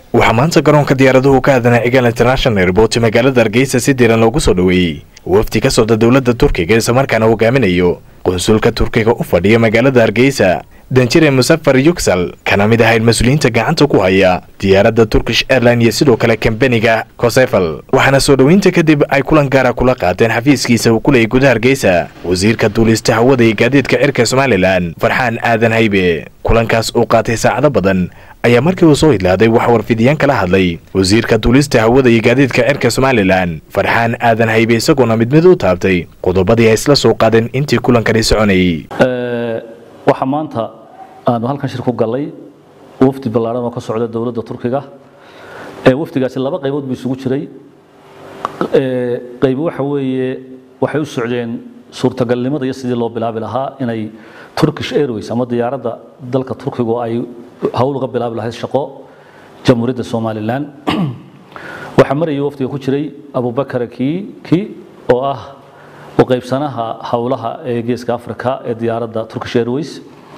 waxaa maanta garoonka diyaaraduhu ka aadanaa egal international airport magaalada hargeysa si diiran loogu soo dhoweeyey wafdi ka socda dowladda turkiga islamarkaana hogaaminayo qunsulka turkiga u fadhiya magaalada hargeysa danjire musafar yuksal kana mid ahayd mas-uuliyiinta gacanta ku haya diyaaradda turkish airline iyo sidoo kale kambaniga kosefal waxaana soo dhoweynta kadib ay kulan gaara kula qaateen xafiiskiisa uu ku leeyay gudaha hargeysa wasiirka duulista hawada iyo gaadiidka cirka somalilan farxaan aadan haybe kulankaas uu qaatay saacado badan ayaa markii uu soo idlaaday wax warfidiyaan kala hadlay wasiirka duulista hawada iyo gaadiidka cirka somalilan farxaan aadan haybe isagoona mid mid u taabtay qodobadii ay isla soo qaadeen intii kulankani soconayay waxaa maanta aanu halkan shir ku gallay wafdi ballaaran oo ka socda dowladda turkiga wafdigaasi laba qaybood buu isugu jiray qaybi waxa weeye waxay u socdeen suurtagalnimada iyo sidii loo bilaabi lahaa inay turkish airways ama diyaaradda dalka turkigu ay hawl uga bilaabi lahayd shaqo jamhuuriyadda somalilan waxaa marayay wafdiga ku jiray abubakar kiiki oo ah u qaybsanaha howlaha ee geeska africa ee diyaaradda turkish airways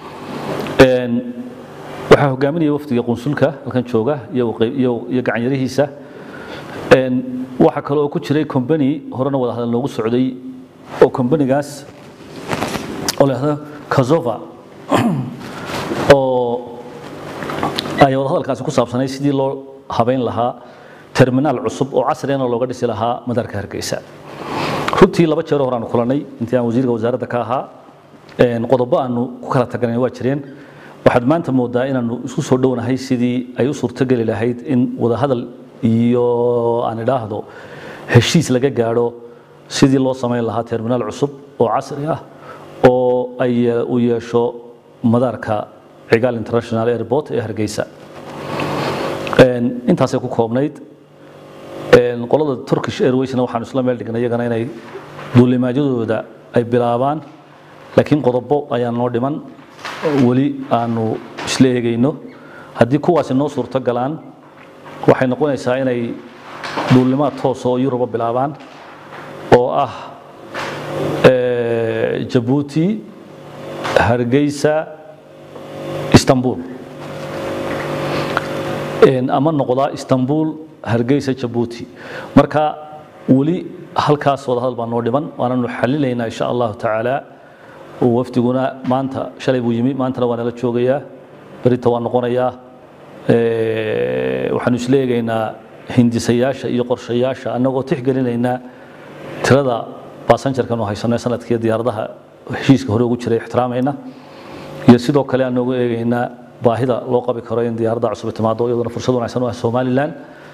waxaa hogaaminaya wafdiga qunsulka halkan jooga iyo gacanyarihiisa waxaa kale oo ku jiray combany horena wada hadal noogu socday oo combanigaas oo la yidhahdo kazova oo ay wada hadalkaasi ku saabsanay sidii loo habayn lahaa terminaal cusub oo casriyana looga dhisi lahaa madaarka hargeysa runtii laba jeero hore aanu kulanay intii aan wasiirka wasaaradda ka ahaa qodobo aanu ku kala taganay waa jireen waxaad maanta moodaa inaanu isku soo dhownahay sidii ay u suurtogeli lahayd in wadahadal iyo aan idhaahdo heshiis laga gaadho sidii loo samayn lahaa terminaal cusub oo casri ah oo ay u yeesho madaarka cigaal international airport ee hargeysa intaasay ku koobnayd qolada turkish airwaysna waxaanu isla meel dhignay iyagana inay duulimaadyadooda ay bilaabaan laakiin qodobo ayaa noo dhiman weli aanu isla eegayno haddii kuwaasi noo suurto galaan waxay noqonaysaa inay duulimaad toos oo yuruba bilaabaan oo ah jabuuti hargeysa istanbul ama noqdaa istanbul hargeysa jabuuti marka weli halkaas wadahadal baa noo dhiman waananu xalilaynaa insha allahu tacaala wafdiguna maanta shalay buu yimi maantana waa nala joogayaa berita waa noqonayaa waxaanu isla eegaynaa hindisayaasha iyo qorshayaasha annagoo tixgelinaynaa tirada baasanjarkanu haysano sanadkii diyaaradaha heshiiska hore ugu jiray ixtiraamayna iyo sidoo kale aanoogu eegaynaa baahida loo qabi karo in diyaaradda cusub timaado iyaduna fursad wanaagsan u ah somalilan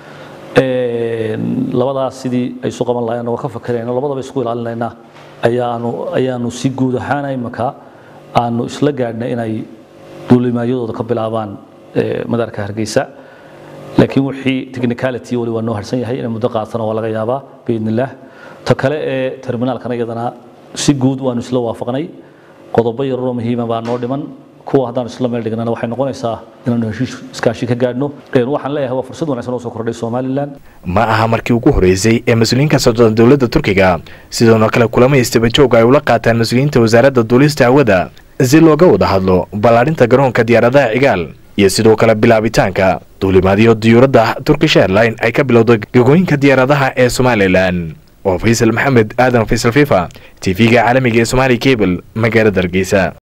labadaas sidii ay isu qaban lahayn anagoo ka fakarayna labadaba isku ilaalinaynaa ayaanu ayaanu si guud ahaan imika aanu isla gaadhnay inay duulimaadyadooda ka bilaabaan madaarka hargeysa laakiin wixii technicality wali waa noo harsan yahay inay muddo qaatana waa laga yaabaa biidn illaah ta kale ee terminaalkana iyadana si guud waanu isla waafaqnay qodobo yararoo muhiima baa noo dhiman kuwa haddaan isla meel dhignana waxay noqonaysaa inaanu heshiis iskaashi ka gaadhno waxaan leeyahay waa fursad wanaagsan oo soo kordhay somalilan ma aha markii ugu horeysay ee mas-uuliyiin ka socda dowladda turkiga sidoona kale kulamo istabajooga ay ula qaataan mas-uuliyiinta wasaaradda duulista hawada si looga wada hadlo ballaadhinta garoonka diyaaradaha cigaal iyo sidoo kale bilaabitaanka duulimaadyo diyuuradda turkish airline ay ka bilowda gegooyinka diyaaradaha ee somalilan waa faysal maxamed aadan faysal fifa t v-ga caalamiga ee somaali cable magaalada hargeysa